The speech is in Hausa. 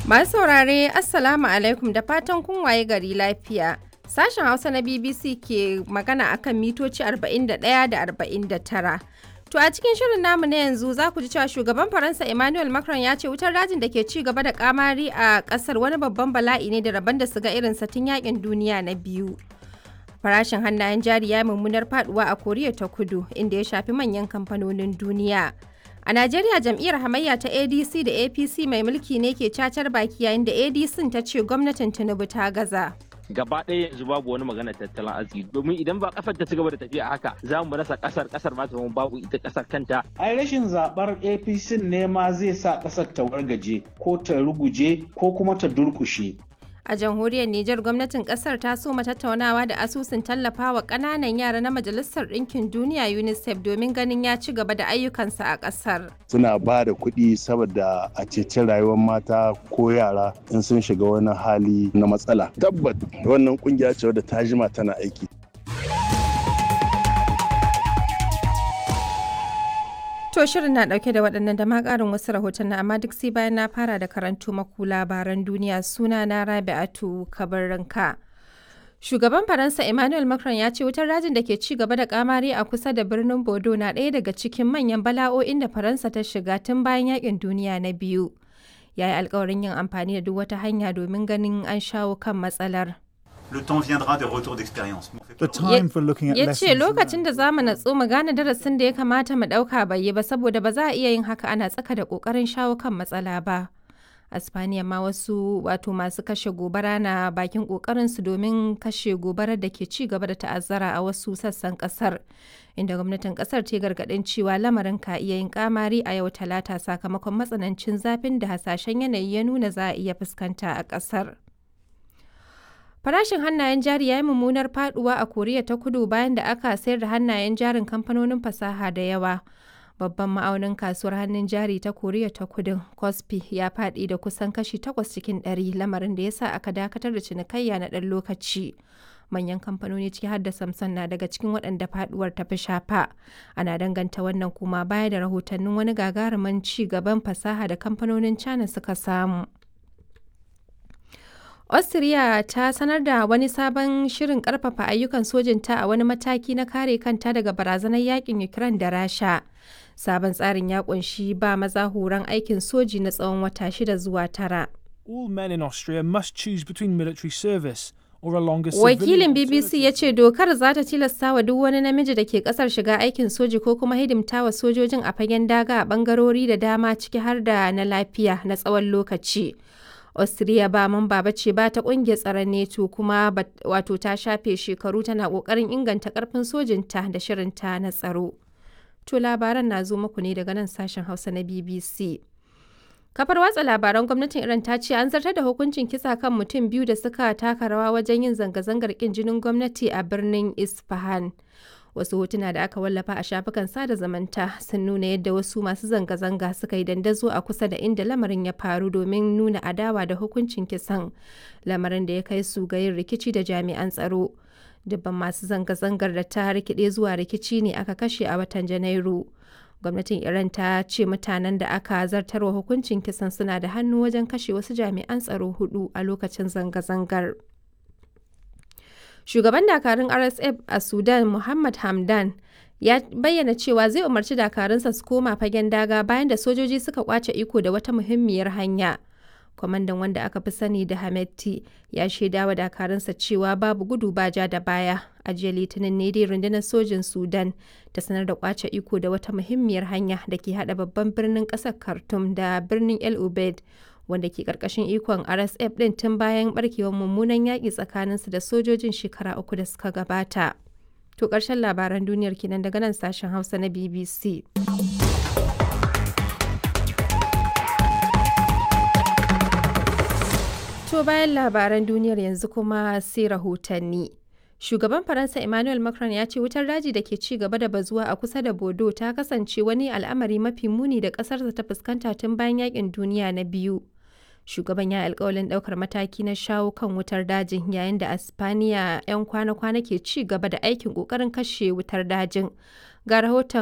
Masu saurare Assalamu alaikum da fatan kun waye gari lafiya. Sashen Hausa na BBC ke magana akan mitoci 41 da 49. To a cikin shirin namu na yanzu za ku ji cewa shugaban Faransa Emmanuel Macron ya ce wutar dajin da ke ci gaba da kamari a kasar wani babban bala'i ne da rabon da su ga irin tun yakin duniya na biyu. Farashin hannayen jari ya mummunar faduwa a Koriya ta Kudu inda ya shafi manyan kamfanonin duniya. A Najeriya jam'iyyar hamayya ta ADC da APC mai mulki ne ke cacar baki yayin da ADC ta ce gwamnatin Tinubu ta gaza. gaba ɗaya yanzu babu wani magana tattalin arziki domin idan ba kasar ta ci gaba da tafiya haka za mu rasa kasar kasar ma ta babu ita kasar kanta ai rashin zabar apc ne ma zai sa kasar ta wargaje ko ta ruguje ko kuma ta durkushe A jamhuriyar Nijar gwamnatin kasar ta soma tattaunawa da asusun tallafawa ƙananan yara na Majalisar Ɗinkin Duniya UNICEF domin ganin ya ci gaba da ayyukansa a ƙasar. Suna ba da kuɗi saboda a ceci rayuwar mata ko yara in sun shiga wani hali na matsala. Tabbat wannan kungiya ce wadda ta jima tana aiki. To shirin na dauke da waɗannan da ma ƙarin wasu rahoton amma duk sai bayan na fara da karantu maku labaran duniya suna na Rabi'atu Kabarranka. Shugaban Faransa Emmanuel Macron ya ce wutar rajin da ke ci gaba da kamari a kusa da birnin Bodo na ɗaya daga cikin manyan bala'o'in da Faransa ta shiga tun bayan yakin duniya na biyu. Ya yi alkawarin yin amfani da duk wata hanya domin ganin an shawo kan matsalar. Le temps viendra des retours d'expérience. The time for looking at ya lessons ce lokacin da za mu natsu mu gane darasin da ya kamata mu ɗauka bai yi ba saboda ba za a iya yin haka ana tsaka da ƙoƙarin shawo kan matsala ba. Aspaniya ma wasu wato masu kashe gobara na bakin ƙoƙarinsu domin kashe gobarar da ke ci gaba da ta'azzara a wasu sassan ƙasar. Inda gwamnatin ƙasar ta gargaɗin cewa lamarin ka iya yin kamari a yau talata sakamakon matsanancin zafin da hasashen yanayi ya nuna za a iya fuskanta a ƙasar. Farashin hannayen jari ya yi mummunar faduwa a Koriya ta Kudu bayan da aka sayar da hannayen jarin kamfanonin fasaha da yawa. Babban ma'aunin kasuwar hannun jari ta Koriya ta Kudu, Kospi, ya faɗi da kusan kashi 8 cikin 100 lamarin da ya sa aka dakatar da cinikayya na ɗan lokaci. Manyan kamfanoni ciki har da Samsung na daga cikin waɗanda faduwar ta fi shafa. Ana danganta wannan kuma baya da rahotannin wani gagarumin ci gaban fasaha da kamfanonin China suka samu. Austria ta sanar da wani sabon shirin karfafa ayyukan sojinta a wani mataki na kare kanta daga barazanar yakin Ukraine da Rasha. Sabon tsarin ya kunshi ba maza horon aikin soji na tsawon wata shida zuwa tara. all men in Austria must choose between military service or a longer Wakilin civilian BBC ya ce dokar za ta tilasta wa duk wani namiji da ke kasar shiga aikin soji ko kuma hidimta wa sojojin a fagen daga a bangarori da dama ciki har da na lafiya na tsawon lokaci. Austria ba mamba ba ce ba ta kungiyar tsaron NATO kuma wato ta shafe shekaru tana kokarin inganta karfin sojinta da shirinta na tsaro. To labaran na zo muku ne daga nan sashen Hausa na BBC. Kafar watsa labaran gwamnatin Iran ta ce an zartar da hukuncin kisa kan mutum biyu da suka taka rawa wajen yin zanga-zangar kin jinin gwamnati a birnin Isfahan. Wasu hotuna da aka wallafa a shafukan sada zamanta sun nuna yadda wasu masu zanga-zanga suka yi dandazo a kusa da inda lamarin ya faru domin nuna adawa da hukuncin kisan. Lamarin da ya kai su ga yin rikici da jami'an tsaro. Dubban masu zanga-zangar da ta rikide zuwa rikici ne aka kashe a watan Janairu. gwamnatin iran ta ce mutanen da aka zartarwa hukuncin kisan suna da hannu wajen kashe wasu jami'an tsaro hudu a lokacin zanga-zangar shugaban dakarun rsf a sudan muhammad hamdan ya bayyana cewa zai umarci dakarunsa su koma fagen daga bayan da sojoji suka kwace iko da wata muhimmiyar hanya kwamandan wanda aka fi sani da Hametti ya shaida wa dakarunsa cewa babu gudu ba ja da baya a jiya litinin ne dai rundunar sojin sudan ta sanar da kwace iko da wata muhimmiyar hanya da ke hada babban birnin kasar khartoum da birnin el ubaid wanda ke karkashin ikon rsf din tun bayan barkewar mummunan yaƙi tsakaninsu da sojojin shekara uku da suka gabata to ƙarshen labaran duniyar kenan daga nan sashen hausa na bbc To bayan labaran duniyar yanzu kuma sai rahotanni. Shugaban Faransa Emmanuel Macron ya ce wutar daji da ke ci gaba da bazuwa a kusa da Bodo ta kasance wani al'amari mafi muni da ƙasarsa ta fuskanta tun bayan yakin duniya na biyu. Shugaban ya alkawalin ɗaukar mataki na shawo kan wutar dajin yayin da Aspaniya 'yan kwana-kwana ke ci gaba da aikin ƙoƙarin kashe wutar dajin. Ga rahoton